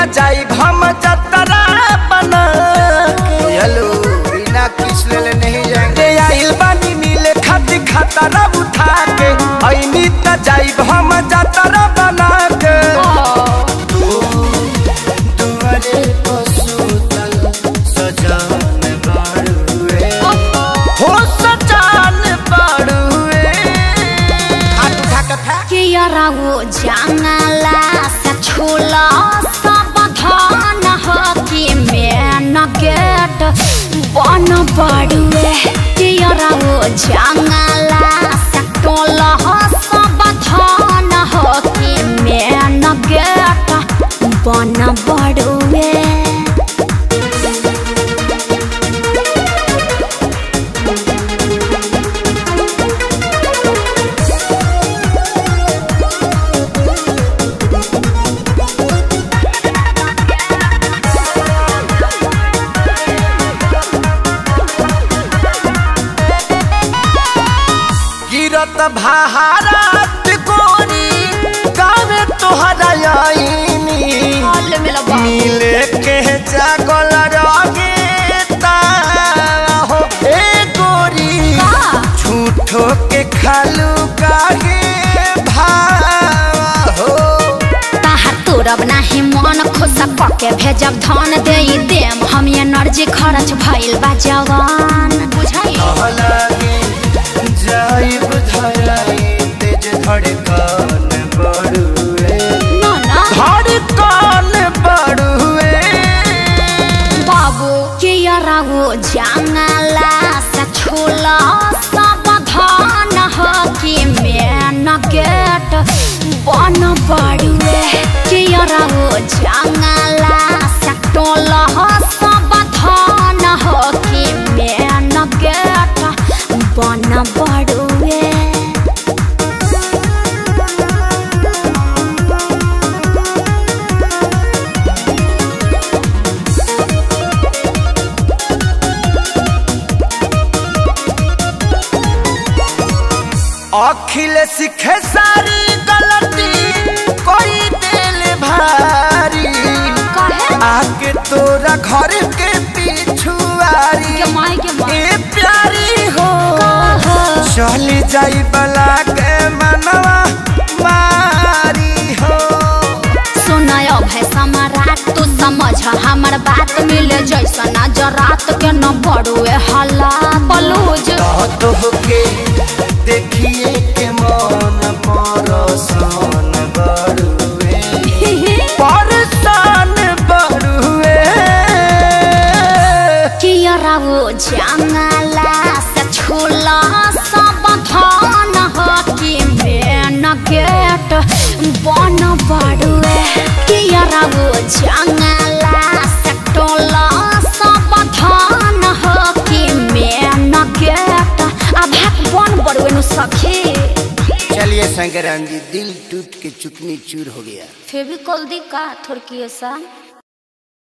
त जाई हम जतरा बना के हेलो बिना किस ले ले नहीं जाएंगे रे आइल बानी मिले खाती खतरा उठा के ऐनी त जाई हम जतरा बना के तुम्हारे पशुतल सजान बाड़ुए हो सजान पड़ुए हाथ उठा के फे के यारा वो जंगला से छोला सब धान हो कि मेन गेट बन बड़ुए के यारा वो जंगला से टोला हो सब धान हो कि मेन गेट बन बड़ुए गिरत भारत कोरी गावे तोहरा आईनी मिले के जागल रगे हो ए गोरी झूठो के खालू काहे भाव हो ताहार तोरब नाही मन खुश पके भेजब धन दे देम हम एनर्जी खर्च भइल बा जवान बुझाई लगे जाइब धराई तेज धड़कन बढ़ुए ना ना धड़कन बढ़ुए बाबू के यारा वो जंगला से छोला सब धान हो कि मेन गेट बन बड़ुए के यारा वो जंगला से टोला हो सब धान हो कि मेन गेट बन बड़ुए अखिल सीखे सारी गलती कोई दिल भारी कहे आके तोरा घर के पिछुआरी के माई के माई ए प्यारी हो कहा चली जाई बला के मनवा मारी हो सुनय भय सम्राट तू समझ हमर बात मिले जैसा नजरात के न बड़ुए हल्ला बलूज तो होके देखिए के मन परसान बड़ुए परसान बड़ुए कियरा वो जंगला से छोला सब धान हो कि मेन गेट बन बड़ुए कियरा वो जंगला से टोला सब धान हो कि मेन गेट अब बन बड़ुए नु सखी चलिए शंकराम जी दिल टूट के चुकनी चूर हो गया फेविकोल दी का थोड़की ऐसा